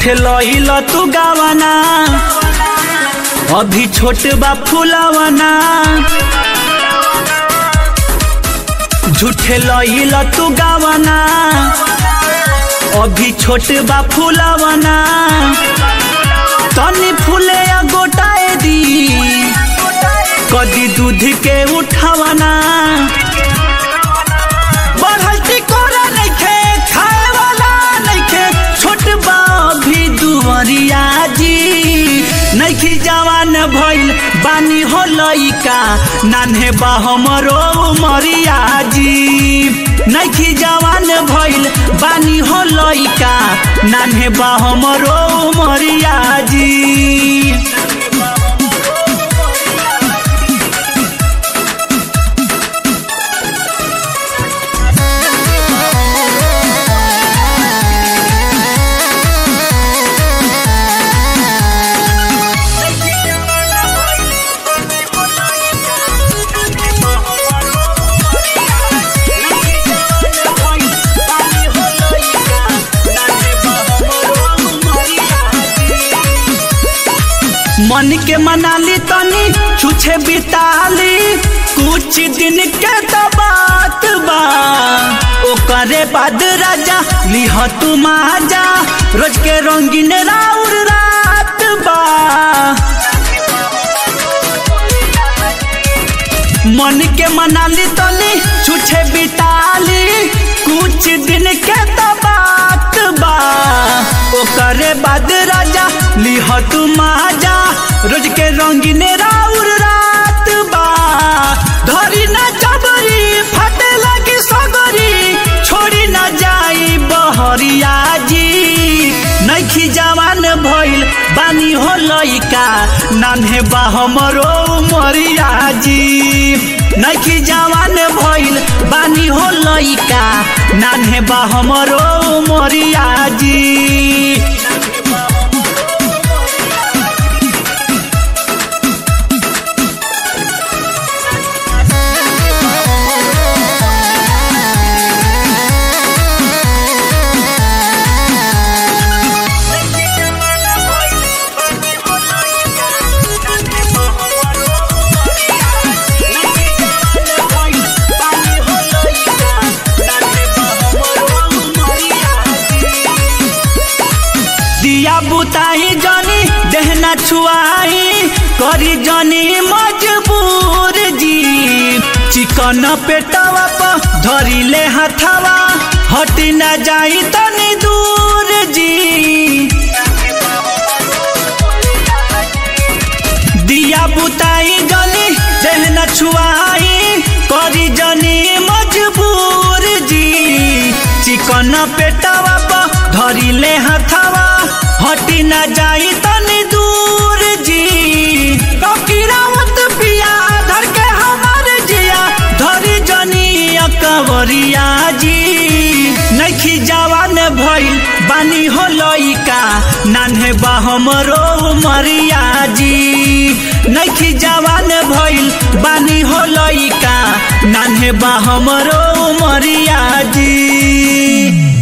झूठे लइल तू गावना अभी छोट बा फुलावना झूठे लइल तू गावना अभी छोट बा फुलावना तनी फूले या गोटाए दी कदी दूध के उठावना बढ़ल टिकोरा नइखे खाए वाला नइखे छोट बा भी दुवरिया जी नइखी जवान भइल बानी हो लइका नान्हे बा हमरो उमरिया जी नइखी जवान भइल बानी हो लइका नान्हे बा हमरो उमरिया जी मन के मनाली तनी छुछे बिताली कुछ दिन के तो बात बा ओकरे बाद राजा लिह तू माजा रोज के रंगीन राउर रात बा मन के मनाली तनी छुछे बिताली कुछ दिन के तो बात बा ओकरे बाद राजा लिह तू माजा रोज के रंगीन राउर रात बा धरी ना जबरी फटे लगी सगरी छोड़ी ना जाई बहरिया जी नइखी जवान भइल बानी हो लइका नान्हे बा हमरो मरिया जी नइखी जवान भइल बानी हो लइका नान्हे बा हमरो मरिया जी दिया बुताई जनी देहना छुआई करी जनी मजबूर जी चिकन पेटवा पर धरी ले हथवा हटी ना जाई तनी दूर जी दिया बुताई जनी देहना छुआई करी जनी मजबूर जी चिकन पेटवा पर धरी ले हथवा हटी ना जाई तनी दूर जी ककीरावत पिया धर के हमार जिया धरी जनी अकबरिया जी नइखी जवान भइल बानी हो लइका नान्हे बा हमरो मरिया जी नइखी जवान भइल बानी हो लइका नान्हे बा हमरो मरिया जी